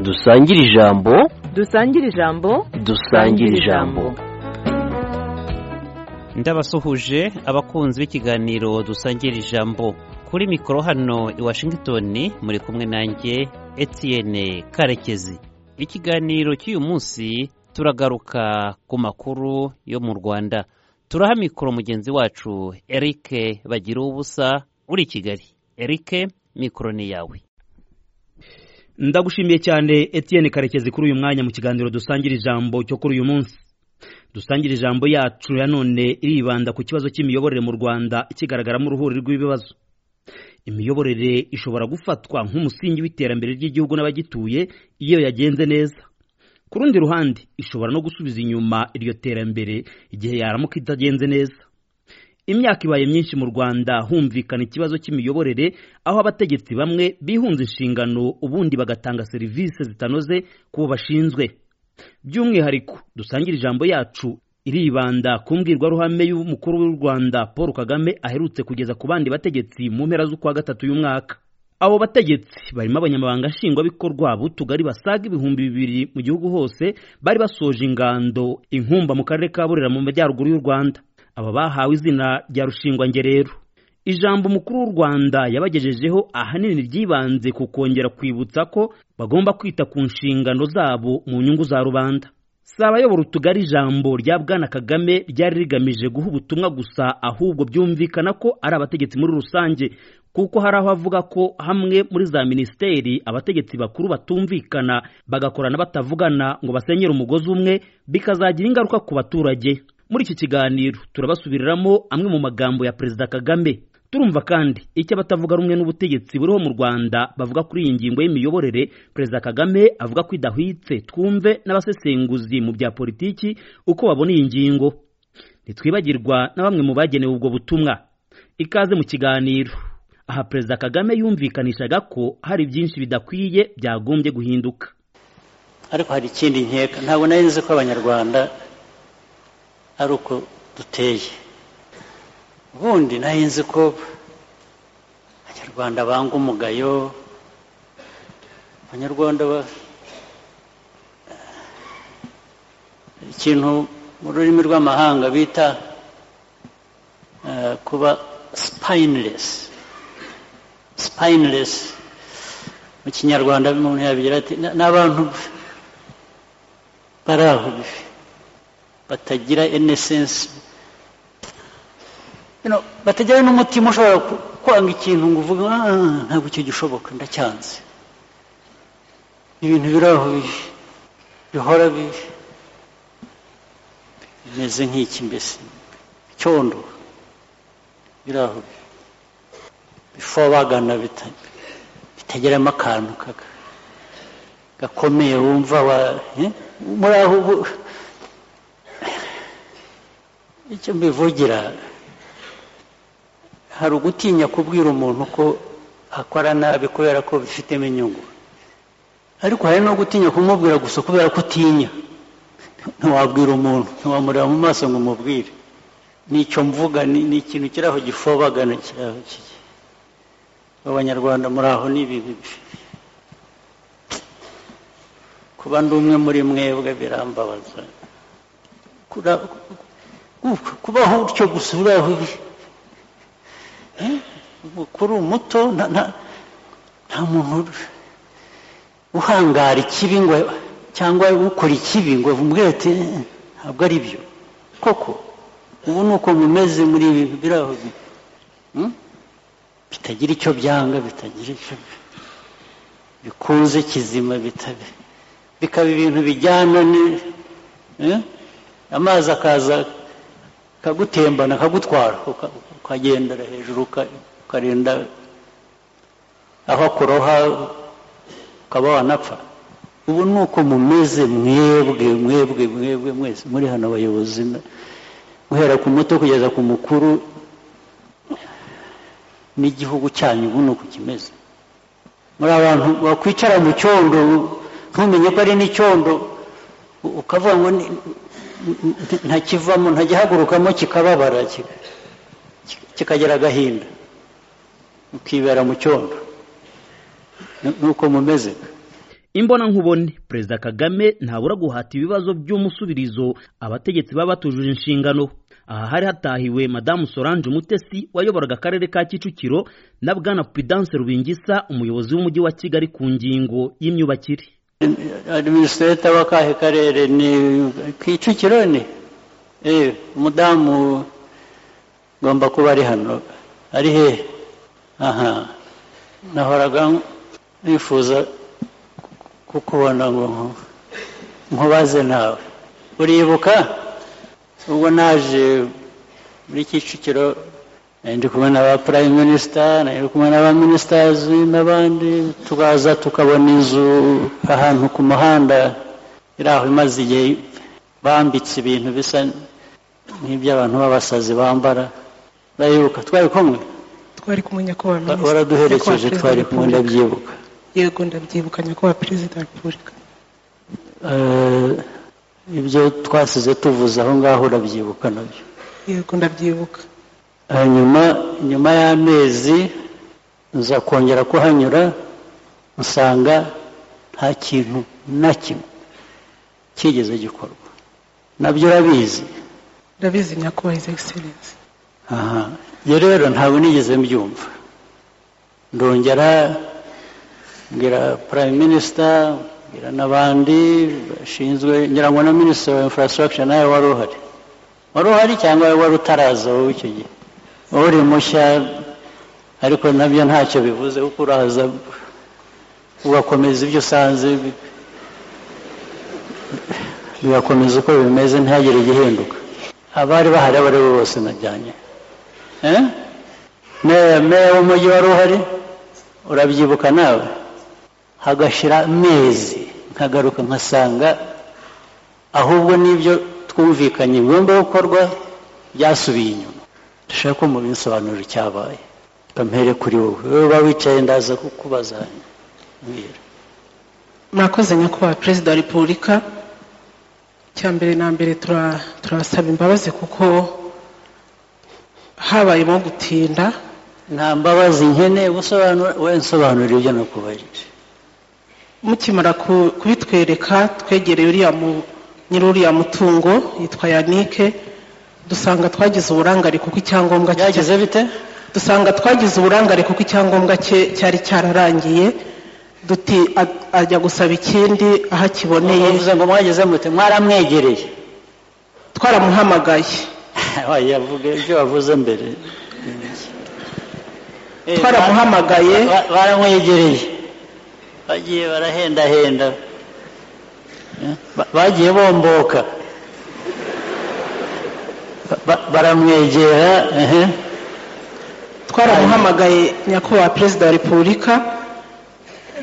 dusangire ijambo dusangire ijambo dusangire ijambo ndabasuhuje abakunzi b'ikiganiro dusangira ijambo kuri mikoro hano i washington muri kumwe nanjye Etienne karekezi ikiganiro cy'uyu munsi turagaruka ku makuru yo mu rwanda turaha mikoro mugenzi wacu eric bagira ubusa uri i kigali eric mikoro ni yawe ndagushimiye cyane Etienne karekezi kuri uyu mwanya mu kiganiro dusangira ijambo cyo kuri uyu munsi dusangira ijambo yacu ya none iribanda ku kibazo cy'imiyoborere mu rwanda ikigaragaramo uruhuri rw'ibibazo imiyoborere ishobora gufatwa nk'umusingi w'iterambere ry'igihugu n'abagituye iyo yagenze neza ku rundi ruhande ishobora no gusubiza inyuma iryo terambere igihe yaramuka itagenze neza imyaka ibaye myinshi mu rwanda humvikana ikibazo cy'imiyoborere aho abategetsi bamwe bihunze inshingano ubundi bagatanga serivisi zitanoze ku bo bashinzwe by'umwihariko dusangire ijambo yacu iribanda ku mbwirwaruhame y'umukuru w'u rwanda paul kagame aherutse kugeza ku bandi bategetsi mu mpera z'ukwa gatatu y'umwaka abo bategetsi barimo abanyamabanga nshingwabikorwa b'utugari basaga ibihumbi bibiri mu gihugu hose bari basoje ingando inkumba mu karere ka burera mu majyaruguru y'u rwanda aba bahawe izina rya rushingwangerero ijambo umukuru w'u rwanda yabagejejeho ahanini ryibanze ku kongera kwibutsa ko bagomba kwita ku nshingano zabo mu nyungu za rubanda si abayobora utugari ijambo rya bwana kagame ryari rigamije guha ubutumwa gusa ahubwo byumvikana ko ari abategetsi muri rusange kuko hari aho avuga ko hamwe muri za minisiteri abategetsi bakuru batumvikana bagakorana batavugana ngo basenyere umugozi umwe bikazagira ingaruka ku baturage muri iki kiganiro turabasubiriramo amwe mu magambo ya perezida kagame turumva kandi icyo abatavuga rumwe n'ubutegetsi buriho mu rwanda bavuga kuri iyi ngingo y'imiyoborere perezida kagame avuga ko idahwitse twumve n'abasesenguzi mu bya politiki uko babona iyi ngingo ntitwibagirwa na bamwe mu bagenewe ubwo butumwa ikaze mu kiganiro aha perezida kagame yumvikanishaga ko hari byinshi bidakwiye byagombye guhinduka ariko hari ikindi nkeka ntabwo nari nzi ko abanyarwanda ari uko duteye ubundi nari nzi ko abanyarwanda banga umugayo abanyarwanda ikintu mu rurimi rw'amahanga bita kuba sipayiniresi sipayiniresi mu kinyarwanda umuntu yabigira ati n'abantu bari aho batagira enesensi batagira n'umutima ushobora kwanga ikintu ngo uvuge ntabwo icyo gishoboka ndacyanze ibintu biri aho bihora bimeze nk'iki mbese icyondo biri aho bifobagana bitageramo akantu gakomeye wumva muri aho ubu icyo mbivugira hari ugutinya kubwira umuntu ko akora nabi kubera ko bifitemo inyungu ariko hari no gutinya kumubwira gusa kubera ko utinya ntiwabwira umuntu ntiwamureba mu maso ngo umubwire nicyo mvuga ni ikintu kiri aho gifobagana kiri aho abanyarwanda muri aho ni ibintu kuba ndi umwe muri mwebwe birambabaza kubaho utyo gusa uraho umukuru muto nta muntu uhangara ikibi ngo cyangwa ukora ikibi ngo bumubwire ati ntabwo ari byo koko ubu ni uko bimeze muri ibi biraho bitagira icyo byanga bitagira icyo bikunze kizima bikaba ibintu bijyana amazi akaza akagutembana akagutwara ukagendera hejuru ukarinda aho akuroha ukaba wanapfa ubu ni uko mumeze mwebwe mwebwe mwebwe mwese muri hano abayobozi guhera ku muto kugeza ku mukuru n'igihugu cyanyu ubu ni uko kimeze muri abantu wakwicara mu cyondo ntumenye ko ari n'icyondo ukavuga ngo ntakivamo ntakihagurukamo kikababara kikagira agahinda ukibera mu cyondo nuko mumeze imbona nkubone perezida kagame ntabura guhata ibibazo by'umusubirizo abategetsi baba batujuje inshingano aha hari hatahiwe madamu solange umutesi wayoboraga akarere ka kicukiro na bwana pudance rubingisa umuyobozi w'umujyi wa kigali ku ngingo y'imyubakire adiminisitireta w'akahe karere ni kicukiro ni eee umudamu ugomba kuba ari hano ari hehe aha nahoraga nifuza kukubona ngo nkubaze nawe uribuka ubwo naje muri kicukiro nari ndi kumwe n'aba prime minister nari ndi kumwe n'aba ministers n'abandi tukaza tukabona inzu ahantu ku muhanda iri aho imaze igihe bambitse ibintu bisa nk'iby'abantu b'abasazi bambara ndayibuka twari kumwe twari kumwe nyakubahwa Wa- minisitiri waraduherekeje nyakubahwa twari perezida kumwe wa repubulika. ndabyibuka yego ndabyibuka nyakubahwa perezida wa repubulika Eh, ibyo twasize tuvuze aho ngaho urabyibuka nabyo yego ndabyibuka hanyuma nyuma y'amezi nza kongera kuhanyura nsanga nta kintu na kimwe kigeze gikorwa nabyo urabizi ndabizi nyakubahwa his excellence aha ibyo rero ntabwo nigeze mbyumva ndongera mbwira prime minister mbwira n'abandi bashinzwe ngira ngo na minisitiri wa infrastructure nawe wari uhari wari uhari cyangwa wari utaraza wowe icyo gihe wowe uri mushya ariko nabyo ntacyo bivuze kuko uraza ugakomeza ibyo usanze bi- bigakomeza uko bimeze ntihagire igihinduka abari bahari abo ari bo bose najyanye Eh? meya meya w'umujyi wari uhari urabyibuka nawe hagashira amezi nkagaruka nkasanga ahubwo n'ibyo twumvikanye bigomba gukorwa byasubiye inyuma dushaka ko mubinsobanurira icyabaye bampere kuri wowe wowe uba wicaye ndaza kukubaza mbwira mwakoze nyakubahwa perezida wa repubulika cya mbere na mbere tura- turasaba imbabazi kuko habayemo gutinda nta mbabazi nkeneye gusobanura we nsobanurira ibyo nakubajije mukimara ku- kubitwereka twegereye uriya mu- nyiri uriya mutungo yitwa yanike dusanga twagize uburangare kuko icyangombwa cye byagize bite dusanga twagize uburangare kuko icyangombwa cye cyari cyararangiye duti a- ajya gusaba ikindi aho akiboneye uvuze ngo mwageze mute mwaramwegereye twaramuhamagaye yavuga ibyo wavuze mbere twaramuhamagaye Ba- baramwegereye bagiye barahendahenda Eh, ba- bagiye bomboka Ba- ba- baramwegera ehe. twaramuhamagaye nyakubahwa perezida wa repubulika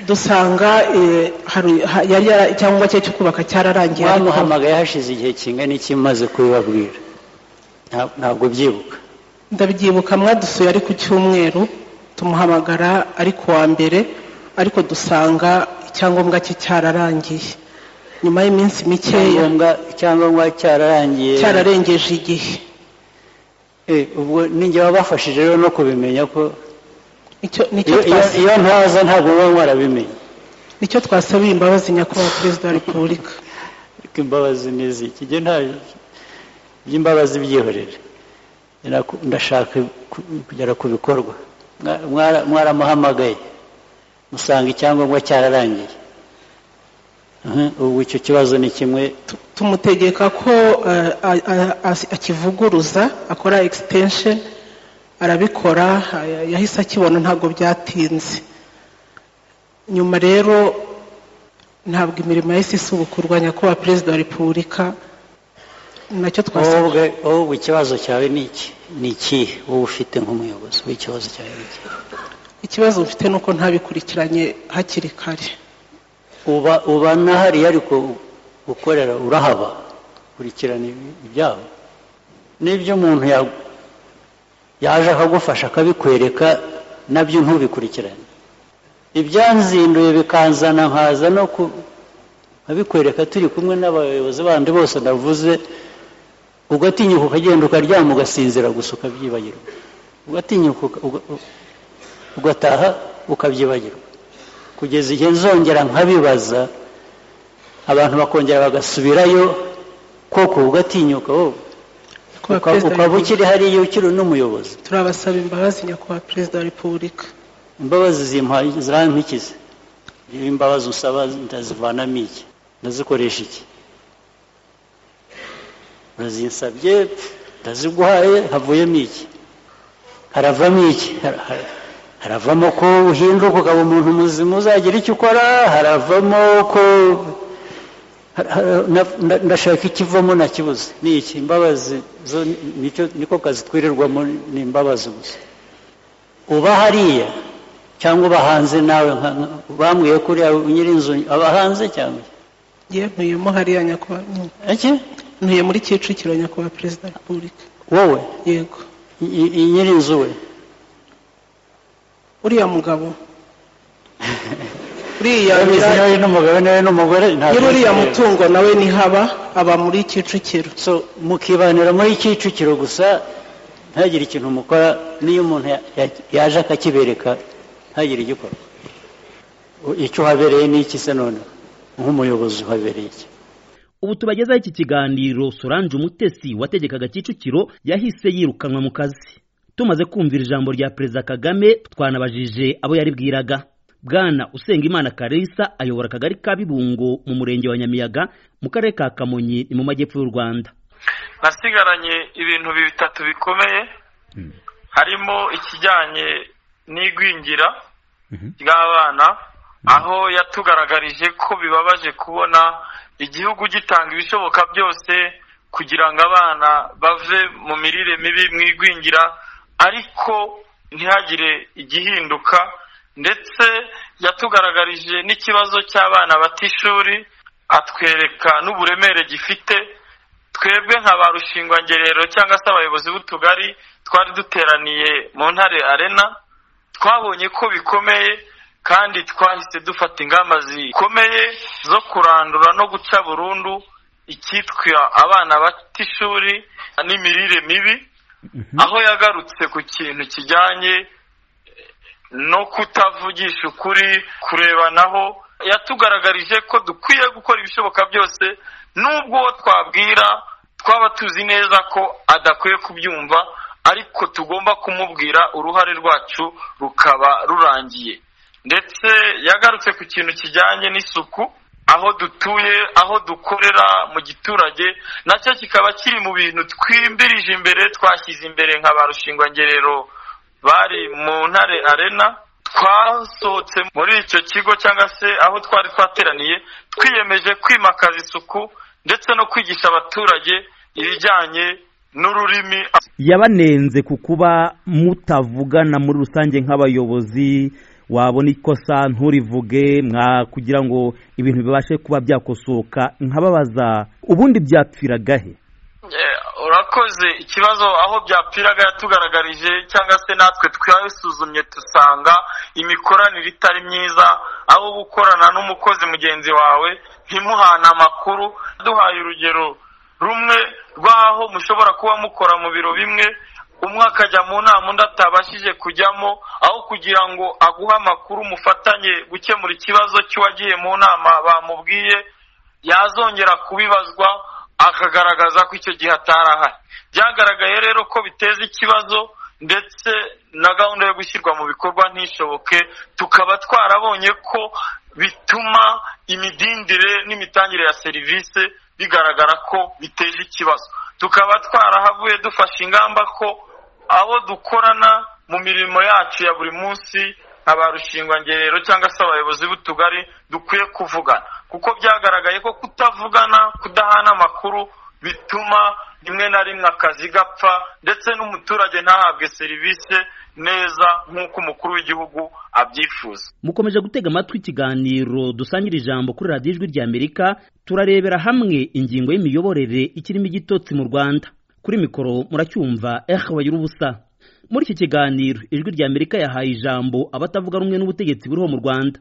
dusanga eh, hari- ha- yari yara- icyangombwa cye cyo kubaka cyararangiye ariko- mwamuhamagaye hashize igihe kingana iki maze kubibabwira Nta- ntabwo byibuka ndabyibuka mwadusuye ari ku cyumweru tumuhamagara ari ku wa mbere ariko dusanga icyangombwa cye cyararangiye nyuma y'iminsi mikeya icyangombwa icyangombwa cyararangiye cyararengeje igihe Eh, ubwo ninjye wabafashije rero no kubimenya ko Icyo- nicyo iyo twasa- iyo- iyo ntaza ntabwo muba mwarabimenye nicyo twasabiye imbabazi nyakubahwa perezida wa repubulika ariko imbabazi ni izi kijya nta by'imbabazi byihorere Ndaku- ndashaka ku- kugera ku bikorwa Mwa- mwara- mwaramuhamagaye musanga icyangombwa cyararangiye Mhm, ubu icyo kibazo ni kimwe Tu- tumutegeka ko eh, a- a- a- akivuguruza akora extension arabikora eh, yahise akibona ntabwo byatinze nyuma rero ntabwo imirimo yahise isubukurwa nyakubahwa perezida wa repubulika nacyo twasabye wowe ubwe- wowe ubwe ikibazo cyawe ni iki ni ikihe wowe ufite nk'umuyobozi w'ikibazo cyawe ni iki ikibazo mfite ni uko ntabikurikiranye hakiri kare uba uba n'ahariya ariko gukorera urahaba kurikirana ibi- ibyabo n'ibyo umuntu ya- yaje akagufasha akabikwereka nabyo ntubikurikirane ibyanzinduye bikanzana nkaza no ku nkabikwereka turi kumwe n'abayobozi bandi bose navuze ugatinyuka ukagenda ukaryama ugasinzira gusa ukabyibagirwa ugatinyuka uga- uga- ugataha ukabyibagirwa ku kugeza igihe nzongera nkabibaza abantu bakongera bagasubirayo koko ugatinyuka wowe nyakubahwa Uka- perezida wa ukaba repubulika ukiri hariya ukiri n'umuyobozi turabasaba imbabazi nyakubahwa perezida wa repubulika imbabazi zimpaye zirampikize niba imbabazi usaba ndazivanamo iki ndazikoresha iki urazinsabye ndaziguhaye havuyemo iki haravamo iki Har- har- haravamo ko uhinduka ukaba umuntu muzima uzagira icyo ukora haravamo ko har- har- na- na- ndashaka ikivamo nakibuze ni iki imbabazi zo ni- nicyo- niko kazi twirirwamo ni imbabazi gusa uba hariya cyangwa uba hanze nawe nka- nka- bambwiye ko uriya nyirinzu aba hanze cyangwa yewe ntuyemo hariya nyakubahwa iki ntuye muri kicukiro nyakubahwa perezida wa repubulika wowe yego i- i- nyirinzu we uriya mugabo uriya nyira- nawe n'umugabo nawe n'umugore ntabwo nyiri uriya ari- mutungo nawe ni haba aba muri kicukiro so mukibanira muri kicukiro gusa ntagire ikintu mukora n'iyo umuntu ya- ya- yaje akakibereka ntagire igikora icyo uhabereye ni iki se none nk'umuyobozi uhabereye iki ubu tubagezaho iki kiganiro Solange Umutesi wategekaga Kicukiro yahise yirukanwa mu kazi tumaze kumvira ijambo rya perezida Kagame twanabajije abo yaribwiraga bwana Usengimana Karisa ayobora akagari ka Bibungo mu murenge wa Nyamiyaga mu karere ka Kamonyi ni mu majyepfo y'u Rwanda nasigaranye ibintu bitatu bikomeye harimo ikijyanye n'igwingira ry'abana aho yatugaragarije ko bibabaje kubona igihugu gitanga ibishoboka byose kugira ngo abana bave mu mirire mibi mu igwingira ariko ntihagire igihinduka ndetse yatugaragarije n'ikibazo cy'abana bata ishuri atwereka n'uburemere gifite twebwe nka ba rushingwangerero cyangwa se abayobozi b'utugari twari duteraniye mu ntare arena twabonye ko bikomeye kandi twahise dufata ingamba zikomeye zo kurandura no guca burundu icyitwa abana bata ishuri n'imirire mibi aho yagarutse ku kintu kijyanye no kutavugisha ukuri kurebanaho yatugaragarije ko dukwiye gukora ibishoboka byose nubwo uwo twabwira twaba tuzi neza ko adakwiye kubyumva ariko tugomba kumubwira uruhare rwacu rukaba rurangiye ndetse yagarutse ku kintu kijyanye n'isuku aho dutuye aho dukorera mu giturage nacyo kikaba kiri mu bintu twimbirije imbere twashyize imbere nka ba rushingwangerero bari mu ntare arena twasohotse muri icyo kigo cyangwa se aho twari twateraniye twiyemeje kwimakaza isuku ndetse no kwigisha abaturage ibijyanye n'ururimi yabanenze ku kuba mutavugana muri rusange nk'abayobozi wabona ikosa nturivuge mwa kugira ngo ibintu bibashe kuba byakosoka nkababaza ubundi byapfiragahe Eh, urakoze ikibazo aho byapfiraga yatugaragarije cyangwa se natwe twasuzumye dusanga imikoranire itari myiza aho uba ukorana n'umukozi mugenzi wawe ntimuhane amakuru duhaye urugero rumwe rw'aho mushobora kuba mukora mu biro bimwe umwe akajya mu nama undi atabashije kujyamo aho kugira ngo aguhe amakuru mufatanye gukemura ikibazo cy'uwagiye mu nama bamubwiye yazongera kubibazwa akagaragaza ko icyo gihe atari ahari byagaragaye rero ko biteza ikibazo ndetse na gahunda yo gushyirwa mu bikorwa ntishoboke tukaba twarabonye ko bituma imidindire n'imitangire ya serivisi bigaragara ko biteza ikibazo tukaba twarahavuye dufashe ingamba ko abo dukorana mu mirimo yacu ya buri munsi nka ba rushingwangerero cyangwa se abayobozi b'utugari dukwiye kuvugana kuko byagaragaye ko kutavugana kudahana amakuru bituma rimwe na rimwe akazi gapfa ndetse n'umuturage ntahabwe serivisi neza nk'uko umukuru w'igihugu abyifuza mukomeje gutega amatwi ikiganiro dusangira ijambo kuri radiyo ijwi ry'amerika turarebera hamwe ingingo y'imiyoborere ikirimo igitotsi mu rwanda kuri mikoro muracyumva eh wagira ubusa muri iki kiganiro ijwi ry'amerika yahaye ijambo abatavuga rumwe n'ubutegetsi buriho mu rwanda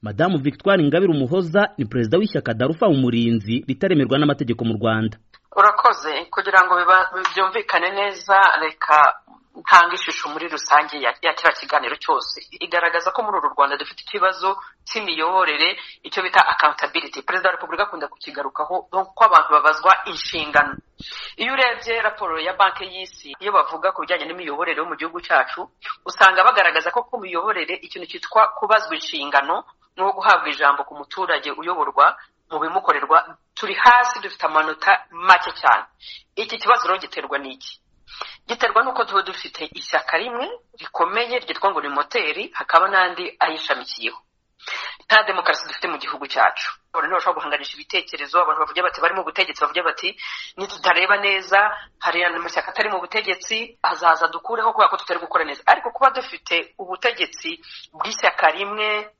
madamu victoire ingabire umuhoza ni perezida w'ishyaka darufa umurinzi ritaremerwa n'amategeko mu rwanda urakoze kugira ngo biba- byumvikane neza reka ntanga ishusho muri rusange ya ya kiriya kiganiro cyose igaragaza ko muri uru rwanda dufite ikibazo cy'imiyoborere icyo bita accountability perezida wa repubulika akunda kukigarukaho ko abantu babazwa inshingano iyo urebye raporo ya banki y'isi iyo bavuga ku bijyanye n'imiyoborere yo mu gihugu cyacu usanga bagaragaza ko ku miyoborere ikintu cyitwa kubazwa inshingano no guhabwa ijambo ku muturage uyoborwa mu bimukorerwa turi hasi dufite amanota make cyane iki kibazo rero giterwa n'iki giterwa n'uko tuba dufite ishyaka rimwe rikomeye ryitwa ngo ni moteri hakaba n'andi ayishamikiyeho nta demokarasi dufite mu gihugu cyacu abantu bashobora guhanganisha ibitekerezo abantu bavuga bati bari mu butegetsi bavuga bati nitutareba neza hari amashyaka atari mu butegetsi azaza dukureho kubera ko tutari gukora neza ariko kuba dufite ubutegetsi bw'ishyaka rimwe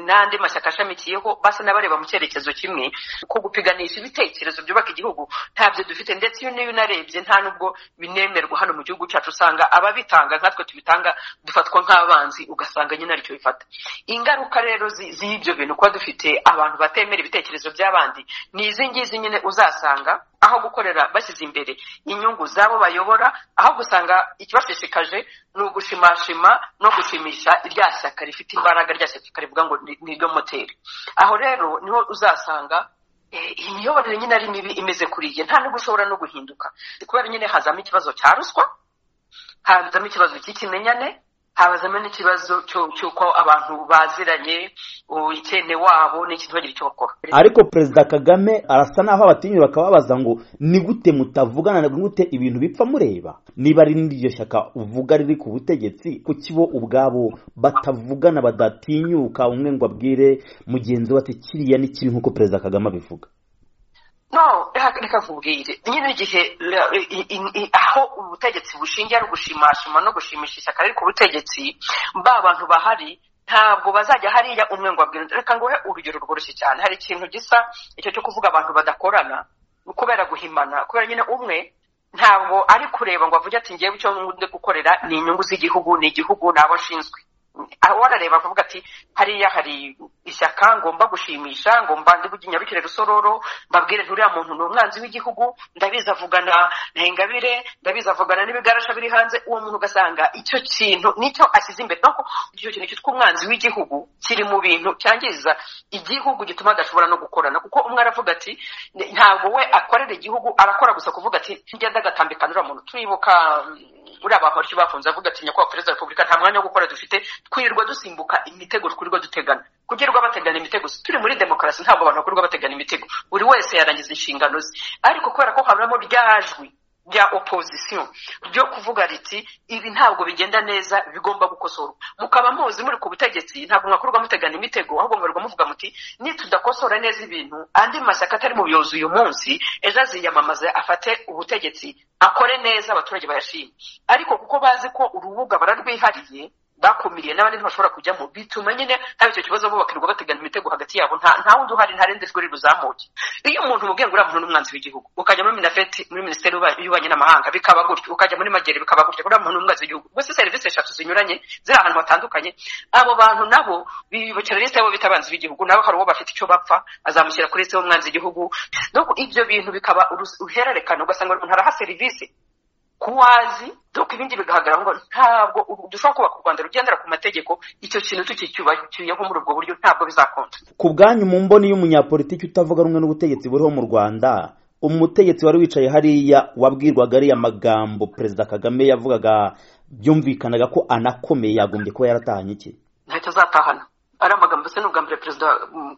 n'andi mashyaka ashamikiyeho basa n'abareba mu cyerekezo kimwe ko gupiganisha ibitekerezo byubaka igihugu ntabyo dufite ndetse iyo niyo unarebye nta n'ubwo binemerwa hano mu gihugu cyacu usanga ababitanga nkatwe tubitanga dufatwa nk'abanzi ugasanga nyine aricyo bifata ingaruka rero z'ibyo bintu kuba dufite abantu batemera ibitekerezo by'abandi ni izi ngizi nyine uzasanga aho gukorera bashyize imbere inyungu z'abo bayobora aho gusanga ikibashishikaje ni ugushimashima no gushimisha rya shyaka rifite imbaraga rya shyaka rivuga ngo ni iryo moteri aho rero niho uzasanga imiyoborere nyine ari mibi imeze kuriye nta nubwo ushobora no guhinduka kubera nyine hazamo ikibazo cya ruswa hazamo ikibazo cy'ikimenyane habazamo n'ikibazo cy'uko abantu baziranye ikene wabo n'ikintu bagira icyo bakora ariko perezida kagame arasa naho abatinyira bakababaza ngo ni gute mutavugana na gute ibintu bipfa mureba niba ari n'iryo shyaka uvuga riri ku butegetsi kuki bo ubwabo batavugana badatinyuka umwe ngo abwire mugenzi we ati kiriya ni kiri nk'uko perezida kagame abivuga no reka nkubwire nyine igihe aho ubutegetsi bushingiye ari ugushimashima no gushimisha ishyaka riri ku butegetsi ba bantu bahari ntabwo bazajya hariya umwe ngo abwire reka nguhe urugero rworoshye cyane hari ikintu gisa icyo cyo kuvuga abantu badakorana kubera guhimana kubera nyine umwe ntabwo ari kureba ngo avuge ati ngewe icyo ndi gukorera ni inyungu z'igihugu ni igihugu ni abo nshinzwe warareba akavuga ati hariya hari ishyaka ngomba gushimisha ngomba ndibuge nyarukire rusororo mbabwire nturiya muntu ni umwanzi w'igihugu ndabizi avugana na ingabire ndabizi avugana n'ibigarasha biri hanze uwo muntu ugasanga icyo kintu nicyo ashyize imbere nuko icyo kintu cyitwa umwanzi w'igihugu kiri mu bintu cyangiza igihugu gituma adashobora no gukorana kuko umwe aravuga ati ntabwo we akorera igihugu arakora gusa kuvuga ati ngenda agatambika uriya muntu turibuka uriya bahoryo bafunze avuga ati nyakubahwa perezida wa repubulika nta mwanya wo gukora dufite twirirwa dusimbuka imitego twirirwa dutegana kugirirwa bategana imitego turi muri demokarasi ntabwo abantu bakurirwa bategana imitego buri wese yarangiza inshingano ze ariko kubera ko habamo rya jwi rya opozisiyo ryo kuvuga riti ibi ntabwo bigenda neza bigomba gukosorwa mukaba muzi muri ku butegetsi ntabwo mwakorwa mutegana imitego ahubwo mwarirwa muvuga muti nitudakosora neza ibintu andi mashyaka atari mu buyobozi uyu munsi ejo aziyamamaze afate ubutegetsi akore neza abaturage bayashime ariko kuko bazi ko urubuga bararwihariye bakumiriye n'abandi ntibashobora kujyamo bituma nyine haba icyo kibazo bo bakirirwa bategana imitego hagati yabo nta wundi uhari ntarende rwari ruzamuke iyo umuntu umubwiye ngo uriya muntu n'umwanzi w'igihugu ukajya muri minafeti muri minisiteri y'ububanyi n'amahanga bikaba gutyo ukajya muri magere bikaba gutyo uriya muntu n'umwanzi w'igihugu gusa serivisi eshatu zinyuranye ziri ahantu hatandukanye abo bantu nabo bibukira lisite y'abo bita abanzi b'igihugu nabo hari uwo bafite icyo bapfa azamushyira kuri lisite y'umwanzi w'igihugu ibyo bintu bikaba uhererekana ugasanga umuntu araha serivisi kuwazi doko ibindi bigaragara ngo ntabwo dushobora kubaka u rwanda rugendera ku mategeko icyo kintu tukicyubakiyeho muri ubwo buryo ntabwo bizakunda ku bwanyu mu mboni y'umunyapolitiki utavuga rumwe n'ubutegetsi buriho mu rwanda umutegetsi wari wicaye hariya wabwirwaga ariya magambo perezida kagame yavugaga byumvikanaga ko anakomeye yagombye kuba yaratahanye iki ntacyo azatahana ari amagambo se n'ubwa mbere perezida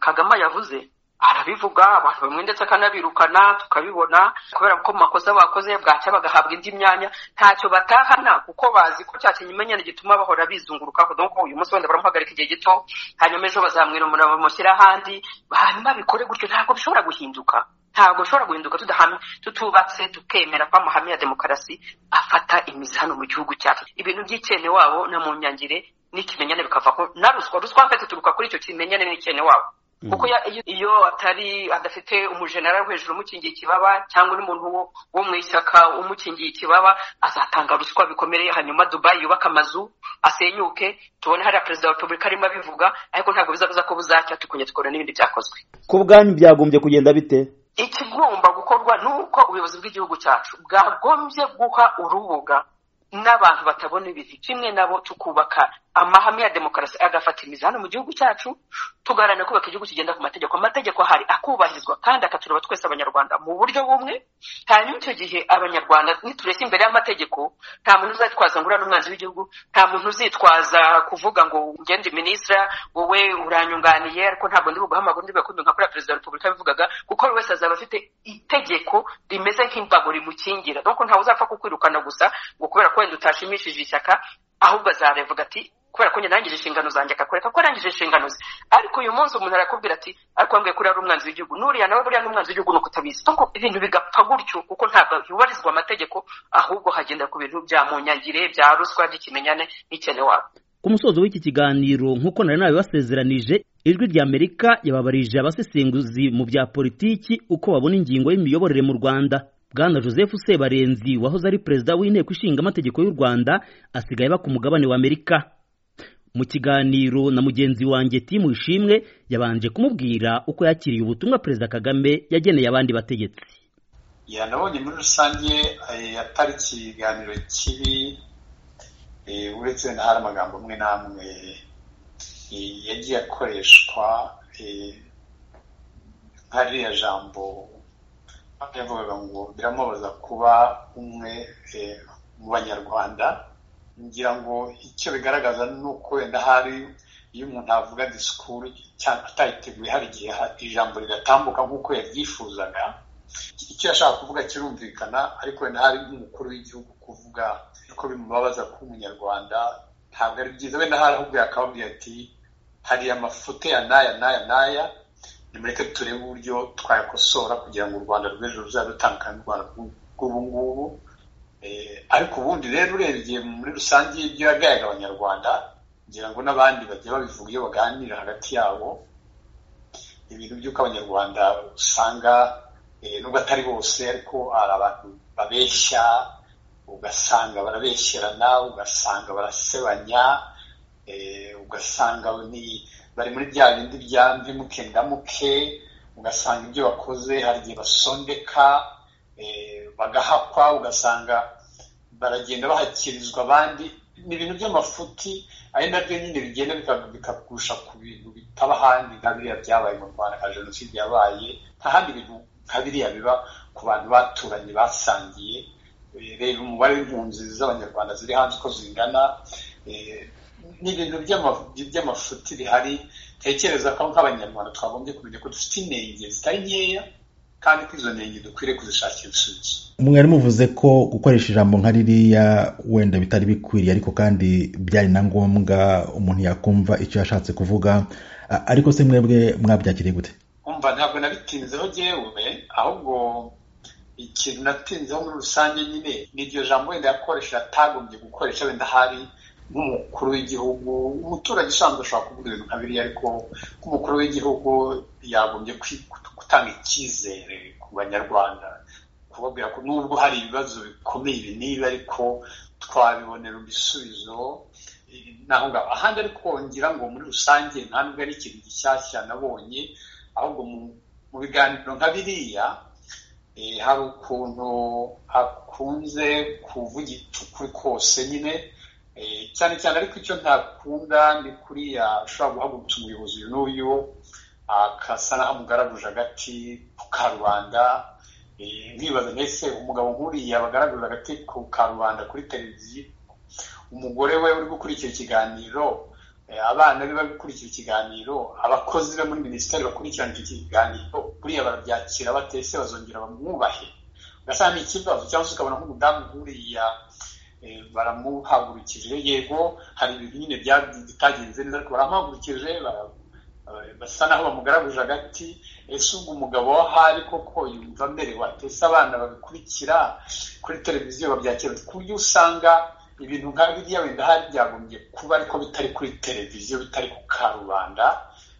kagame yavuze arabivuga abantu bamwe ndetse akanabirukana tukabibona kubera ko mu makosa bakoze bwacya bagahabwa indi myanya ntacyo batahana kuko bazi ko cya kinyimenyane gituma bahora bizungurukaho nuko uyu munsi wenda baramuhagarika igihe gito hanyuma ejo bazamwirumura bamushyira ahandi hanyuma bikore gutyo ntabwo bishobora guhinduka ntabwo bishobora guhinduka tudahamye tutubatse tukemera ko amahame ya demokarasi afata imizi hano mu gihugu cyacu ibintu by'ikene wabo na mu myangire n'ikimenyane bikavaho na ruswa ruswa mfite turuka kuri icyo kimenyane n'ikene wabo kuko iyo atari adafite umujenera hejuru umukingiye ikibaba cyangwa n'umuntu wo mu ishyaka umukingiye ikibaba azatanga ruswa bikomeye hanyuma dubayi yubake amazu asenyuke tubone hariya perezida wa repubulika arimo abivuga ariko ntabwo bizabuza ko buzacya tukongera tukabona n'ibindi byakozwe ku bwanyu byagombye kugenda bite ikigomba gukorwa ni uko ubuyobozi bw'igihugu cyacu bwagombye guha urubuga n'abantu batabona ibintu kimwe nabo tukubaka amahame ya demokarasi agafatiriza hano mu gihugu cyacu tugaharanira kubaka igihugu kigenda ku mategeko amategeko ahari akubahirizwa kandi akatureba twese abanyarwanda mu buryo bumwe hanyuma icyo gihe abanyarwanda nitureshya imbere y'amategeko nta muntu uzitwaza ngo uriya ni umwanzi w'igihugu nta muntu uzitwaza kuvuga ngo ngende minisitira wowe uranyunganiye ariko ntabwo ndi buguha amakuru ndibuye kumva nka kuriya perezida wa repubulika yabivugaga kuko buri wese azaba afite itegeko rimeze nk'imbago rimukingira dore ko ntawe uzapfa kukwirukana gusa ngo kubera ko wenda utashimishije ishyaka ahubwo azarevuga ati kubera ko njye nangije inshingano zanjye akakwereka ko arangije inshingano ze ariko uyu munsi umuntu arakubwira ati ariko wambwiye ko uriya ari umwanzi w'igihugu n'uriya nawe buriya ni umwanzi w'igihugu ni ukutabizi kuko ibintu bigapfa gutyo kuko ntabwo yubahirizwa amategeko ahubwo hagenda ku bintu bya munyagire bya ruswa by'ikimenyane n'ikene wabo ku musozo w'iki kiganiro nk'uko nari nabibasezeranije ijwi ry'amerika yababarije abasesenguzi mu bya politiki uko babona ingingo y'imiyoborere mu rwanda bwana joseph sebarenzi wahoze ari perezida w'inteko ishinga amategeko y'u rwanda asigaye aba ku mugabane wa amerika mu kiganiro na mugenzi wanjye timu ishimwe yabanje kumubwira uko yakiriye ubutumwa perezida kagame yageneye abandi bategetsi yanabonye muri rusange atariki ikiganiro kibi uretse na hari amagambo amwe n'amwe yagiye akoreshwa nka ririya jambo yavugaga ngo biramubaza kuba umwe mu banyarwanda ngira ngo icyo bigaragaza ni uko wenda hari iyo umuntu avuga disikuru cyangwa atayiteguye hari igihe ijambo rigatambuka nk'uko yabyifuzaga icyo yashaka kuvuga kirumvikana ariko wenda hari n'umukuru w'igihugu kuvuga ko bimubabaza kuba umunyarwanda ntabwo ari byiza wenda hari ahubwo yakababwira ati hari amafuti ya n'aya n'aya n'aya nimureke turebe uburyo twayakosora kugira ngo u rwanda rw'ejo ruzabe rutandukane n'urwanda rw'ubu ngubu ariko ubundi rero urebye muri rusange ibyo yagayaga abanyarwanda ngira ngo n'abandi bajya babivuga iyo baganira hagati yabo ibintu by'uko abanyarwanda usanga nubwo atari bose ariko hari abantu babeshya ugasanga barabeshyerana ugasanga barasebanya ugasanga bari muri bya bindi bya mbi muke ndamuke ugasanga ibyo bakoze hari igihe basondeka bagahakwa ugasanga baragenda bahakirizwa abandi ni ibintu by'amafuti ari nabyo nyine bigenda bikagusha ku bintu bitaba ahandi nka biriya byabaye mu rwanda nka jenoside yabaye nta handi bintu nka biriya biba ku bantu baturanye basangiye reba umubare w'impunzi z'abanyarwanda ziri hanze uko zingana ni ibintu by'amafuti bihari tekereza ko nk'abanyarwanda twagombye kumenya ko dufite intenge zitari nkeya kandi ko izo ntenge dukwiriye kuzishakira ibisubizo mwari muvuze ko gukoresha ijambo nka ririya wenda bitari bikwiriye ariko kandi byari na ngombwa umuntu yakumva icyo yashatse kuvuga ariko se mwebwe mwabyakiriye gute umva ntabwo nabitinzeho ngewe ahubwo ikintu natinzeho muri rusange nyine ni iryo jambo wenda yakoresha atagombye gukoresha wenda hari nk'umukuru w'igihugu umuturage usanzwe ashobora kuvuga ibintu nka biriya ariko nk'umukuru w'igihugu yagombye gutanga icyizere ku banyarwanda kubabwira ko nubwo hari ibibazo bikomeye ibi niba ariko twabibonera ibisubizo naho ngaho ahandi ariko ngira ngo muri rusange nta nubwo ari ikintu gishyashya nabonye ahubwo mu biganiro nka biriya hari ukuntu hakunze kuvugicukwe kose nyine cyane cyane ariko icyo ntakunda ni kuriya ushobora guhagurutsa umuyobozi uyu n'uyu akasa naho amugaraguje agati ku karubanda nkibaza mbese umugabo nk'uriya bagaraguje agati ku karubanda kuri televiziyo umugore we uri gukurikira ikiganiro abana be bari gukurikira ikiganiro abakozi be muri minisiteri bakurikirana iki kiganiro buriya barabyakira batese bazongera bamwubahe ugasanga ni ikibazo cyangwa se ukabona nk'umudamu nk'uriya baramuhagurukije yego hari ibintu nyine bitagenze neza ariko baramuhagurukije basa naho bamugaraguje agati ese ubwo umugabo w'ahari koko yumva amerewe atese abana babikurikira kuri televiziyo babyakira ku buryo usanga ibintu nka biriya wenda hari byagombye kuba ariko bitari kuri televiziyo bitari ku karubanda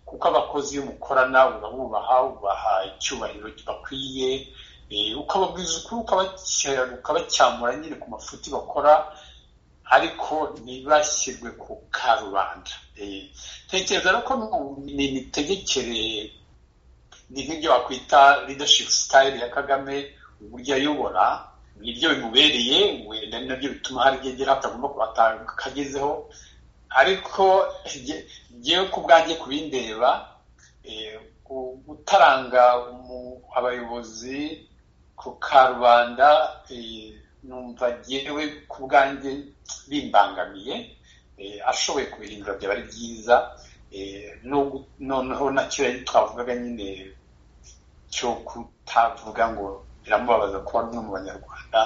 kuko abakozi iyo umukorana urabubaha ubaha icyubahiro bakwiye ukababwiza ukuri ukabacyamura nyine ku mafuti bakora ariko ntibashyirwe ku karubanda tekereza ko ni imitegekere ni nk'ibyo wakwita leadership style ya kagame uburyo ayobora nibyo bimubereye wenda ni nabyo bituma hari igihe atagomba akagezeho ariko ngewe ku bwanjye ku bindeba gutaranga abayobozi ku karubanda numva ngewe ku bwanjye bimbangamiye ashoboye kubirindura byaba ari byiza noneho nacyo yari twavugaga nyine cyo kutavuga ngo biramubabaza kuba ari umwe mu banyarwanda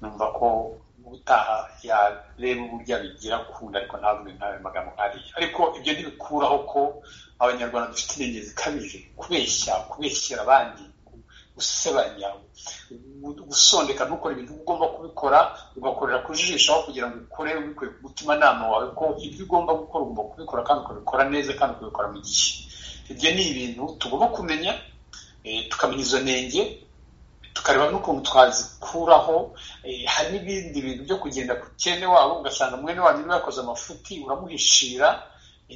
numva ko ubutaha yareba uburyo abigira kunda ariko ntabwo ntayo magambo nkariya ariko ibyo ntibikuraho ko abanyarwanda dufite intege zikabije kubeshya kubeshyira abandi gusebanya gusondeka ntukore ibintu ugomba kubikora ugakorera ku jisho aho kugira ngo ukore ubikuye ku mutimanama wawe ko ibyo ugomba gukora ugomba kubikora kandi ukabikora neza kandi ukabikora mu gihe ibyo ni ibintu tugomba kumenya tukamenya izo nenge tukareba n'ukuntu twazikuraho hari n'ibindi bintu byo kugenda ku cyene wabo ugasanga mwene wanyu niba yakoze amafuti uramuhishira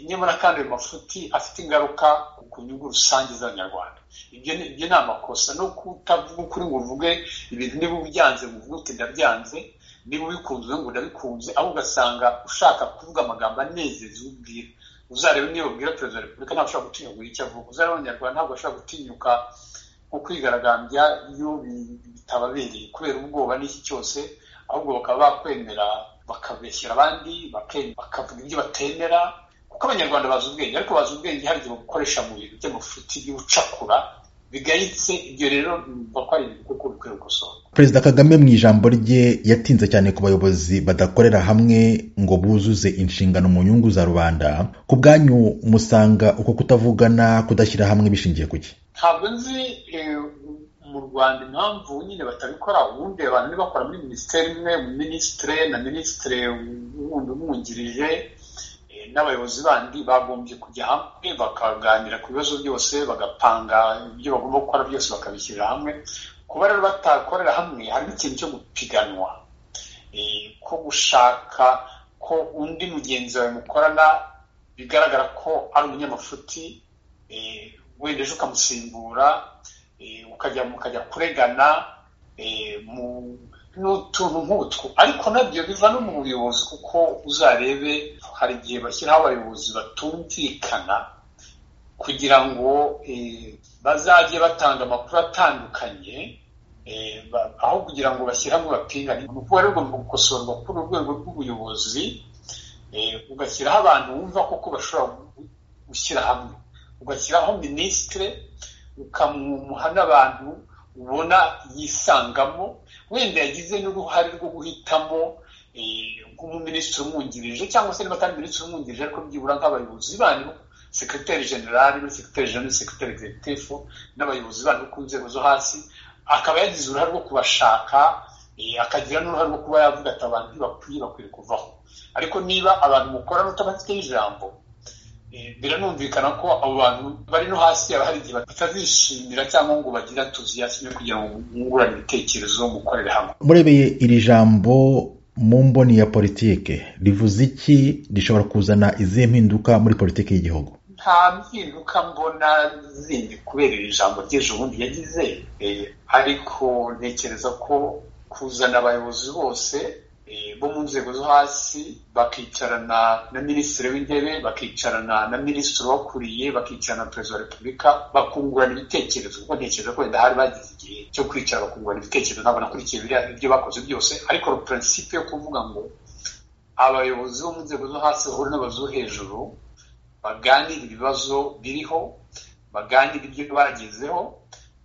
nyamara kandi ayo mafuti afite ingaruka ku nyungu rusange z'abanyarwanda ibyo ni amakosa no kutavuga ukuri ngo uvuge ibintu niba ubyanze ngo uvuge uti ndabyanze niba ubikunze ngo ndabikunze aho ugasanga ushaka kuvuga amagambo anezeza ubwira uzarebe niba ubwira perezida wa repubulika ntabwo ashobora gutinyuka icyo avuga uzarebe abanyarwanda ntabwo ashobora gutinyuka nko kwigaragambya iyo bitababereye kubera ubwoba n'iki cyose ahubwo bakaba bakwemera bakabeshyira abandi bakavuga ibyo batemera kuko abanyarwanda bazi ubwenge ariko bazi ubwenge hari igihe babukoresha mu bintu by'amafuti y'ubucakura bigayitse ibyo rero numva ko ari ibintu kuko bikwiye gukosorwa perezida kagame mu ijambo rye yatinze cyane ku bayobozi badakorera hamwe ngo buzuze inshingano mu nyungu za rubanda ku bwanyu musanga uko kutavugana kudashyira hamwe bishingiye ku ntabwo nzi mu rwanda impamvu nyine batabikora ubundi abantu bakora muri minisiteri imwe minisitire na minisitire wundi umwungirije n'abayobozi bandi bagombye kujya hamwe bakaganira ku bibazo byose bagapanga ibyo bagomba gukora byose bakabishyirira hamwe kuba rero batakorera hamwe harimo ikintu cyo gupiganwa ko gushaka ko undi mugenzi wawe mukorana bigaragara ko ari umunyamafuti wenda ejo ukamusimbura ukajya mukajya kuregana n'utuntu nk'utwo ariko nabyo biva no mu buyobozi kuko uzarebe hari igihe bashyiraho abayobozi batumvikana kugira ngo bazajye batanga amakuru atandukanye aho kugira ngo bashyire hamwe bapingane ni ukuba rero ugomba gukosorwa kuri urwego rw'ubuyobozi ugashyiraho abantu wumva koko bashobora gushyira hamwe ugashyiraho minisitire ukamuha n'abantu ubona yisangamo wenda yagize n'uruhare rwo guhitamo nk'umuminisitiri umwungirije cyangwa se niba atari minisitiri umwungirije ariko byibura nk'abayobozi banyu sekreteri generali na sekreteri generali sekreteri executive n'abayobozi banyu ku nzego zo hasi akaba yagize uruhare rwo kubashaka akagira n'uruhare rwo kuba yavuga ati abantu ntibakwiye bakwiye kuvaho ariko niba abantu mukorana utabafiteho ijambo biranumvikana ko abo bantu bari no hasi haba hari igihe batazishimira cyangwa ngo bagire entuziyasme kugira ngo bungurane ibitekerezo mukorere hamwe murebeye iri jambo mu mboni ya politike rivuze iki rishobora kuzana izihe mpinduka muri politiki y'igihugu nta mpinduka mbona zindi kubera iri jambo ry'ejo bundi yagize ariko ntekereza ko kuzana abayobozi bose bo mu nzego zo hasi bakicarana na minisitiri w'intebe bakicarana na minisitiri wakuriye bakicarana na perezida wa repubulika bakungurana ibitekerezo kuko ntekereza ko wenda hari bagize igihe cyo kwicara bakungurana ibitekerezo ntabwo nakurikiye ibyo bakoze byose ariko puransipe yo kuvuga ngo abayobozi bo mu nzego zo hasi bahura n'abayobozi bo hejuru baganira ibibazo biriho baganira ibyo bagezeho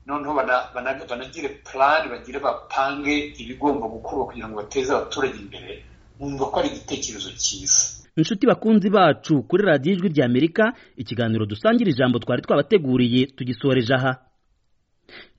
noneho banagire plan bagire bapange ibigomba gukorwa kugira ngo bateze abaturage imbere nkumva ko ari igitekerezo cyiza inshuti bakunzi bacu kuri radiyo ijwi rya amerika ikiganiro dusangira ijambo twari twabateguriye tugisoreje aha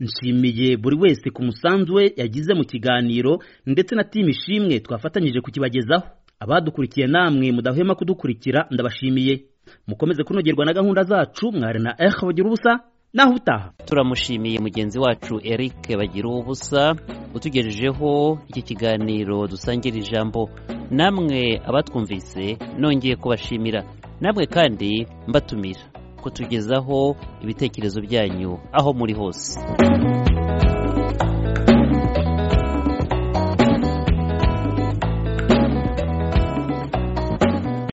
nshimiye buri wese ku musanzu we yagize mu kiganiro ndetse na timu ishimwe twafatanyije kukibagezaho abadukurikiye namwe mudahwema kudukurikira ndabashimiye mukomeze kunogerwa na gahunda zacu mwari na eho bagira ubusa naho utaha turamushimiye mugenzi wacu eric bagira ubusa utugejejeho iki kiganiro dusangira ijambo namwe abatwumvise nongeye kubashimira namwe kandi mbatumira kutugezaho ibitekerezo byanyu aho muri hose